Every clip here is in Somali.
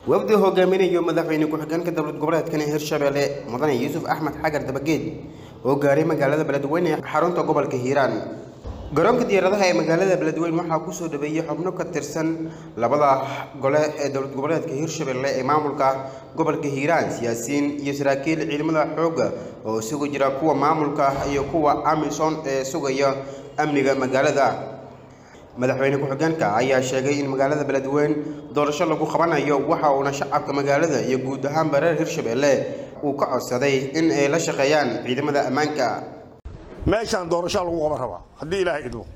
wafdi hogaaminayo madaxweyne ku-xigeenka dowlad goboleedkan hirshabelle mudane yuusuf axmed xagar dabageed oo gaaray magaalada beledweyne ee xarunta gobolka hiiraan garoonka diyaaradaha ee magaalada beledweyne waxaa kusoo dhaweeyey xubno ka tirsan labada gole ee dowlad goboleedka hirshabelle ee maamulka gobolka hiiraan siyaasiyiin iyo saraakiil ciidamada xoogga oo isugu jira kuwa maamulka iyo kuwa amisom ee sugaya amniga magaalada madaxweyne ku-xigeenka ayaa sheegay in magaalada beledweyne doorasho lagu qabanayo waxa uuna shacabka magaalada iyo guud ahaanba reer hirshabelle uu ka codsaday in ay la shaqeeyaan ciidamada ammaanka meeshaan doorashaa lagu qaban rabaa haddii ilaahay idmo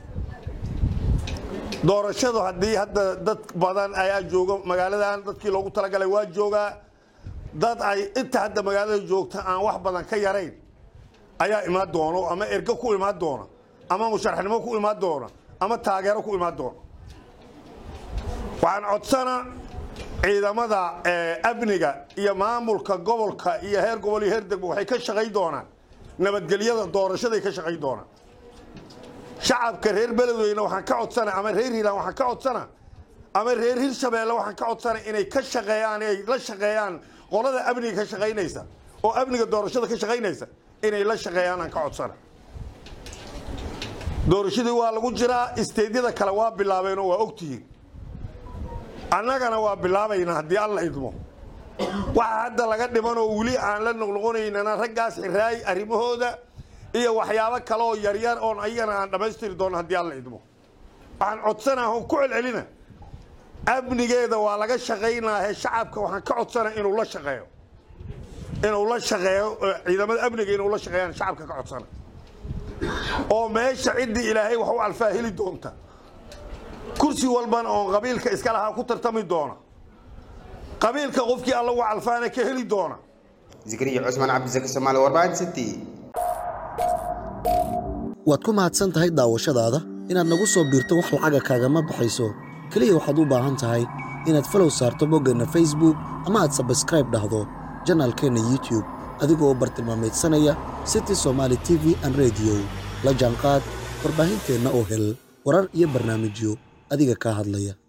doorashadu haddii hadda dad badan ayaa jooga magaaladan dadkii loogu talagalay waa joogaa dad ay inta hadda magaalada joogta aan wax badan ka yarayn ayaa imaan doono ama ergo ku imaan doona ama musharaxnimo ku imaan doona ama taageero ku imaan doona waxaan codsanaa ciidamada amniga iyo maamulka gobolka iyo heer gobol iyo heer degmo waxay ka shaqayn doonaan nabadgelyada doorashaday ka shaqayn doonaan shacabka reer beledweyne waxaan ka codsana ama reer hiiraan waxaan ka codsana ama reer hirshabeelle waxaan ka codsana inay ka shaqeeyaan ay la shaqeeyaan qolada amniga ka shaqaynaysa oo amniga doorashada ka shaqaynaysa inay la shaqeeyaan aan ka codsana doorashadii waa lagu jiraa isteedyada kale waa bilaabeen oo waa ogtihiin annagana waa bilaabaynaa haddii alla idmo waxa hadda laga dhiman oo weli aan la noqnoqonaynana raggaas xiraay arrimahooda iyo waxyaabo kale oo yaryar oon ayagana aan dhammaystiri doono haddii alla idmo waxaan codsanaa oon ku celcelina amnigeeda waa laga shaqaynaahe shacabka waxaan ka codsanaa inuu la shaqeeyo inuu la shaqeeyo ciidamada amniga inuu la shaqeeyaan shacabka ka codsana oo meesha ciddii ilaahay wax u alfaa heli doonta kursi walbana oon qabiilka iska lahaa ku tartami doona qabiilka qofkii alla u alfaana ka heli doona zikriya cusmaan cabdisaki soomaali warbaahin city waad ku mahadsan tahay daawashadaada inaad nagu soo biirto wax lacaga kaagama baxayso keliya waxaad u baahan tahay inaad falow saarto boggeenna facebook ama aad sabskraib dhahdo janaalkeenna youtube adigoo bartilmaameedsanaya city somaali t v an rediyo la jaanqaad warbaahinteenna oo hel warar iyo barnaamijyo adiga kaa hadlaya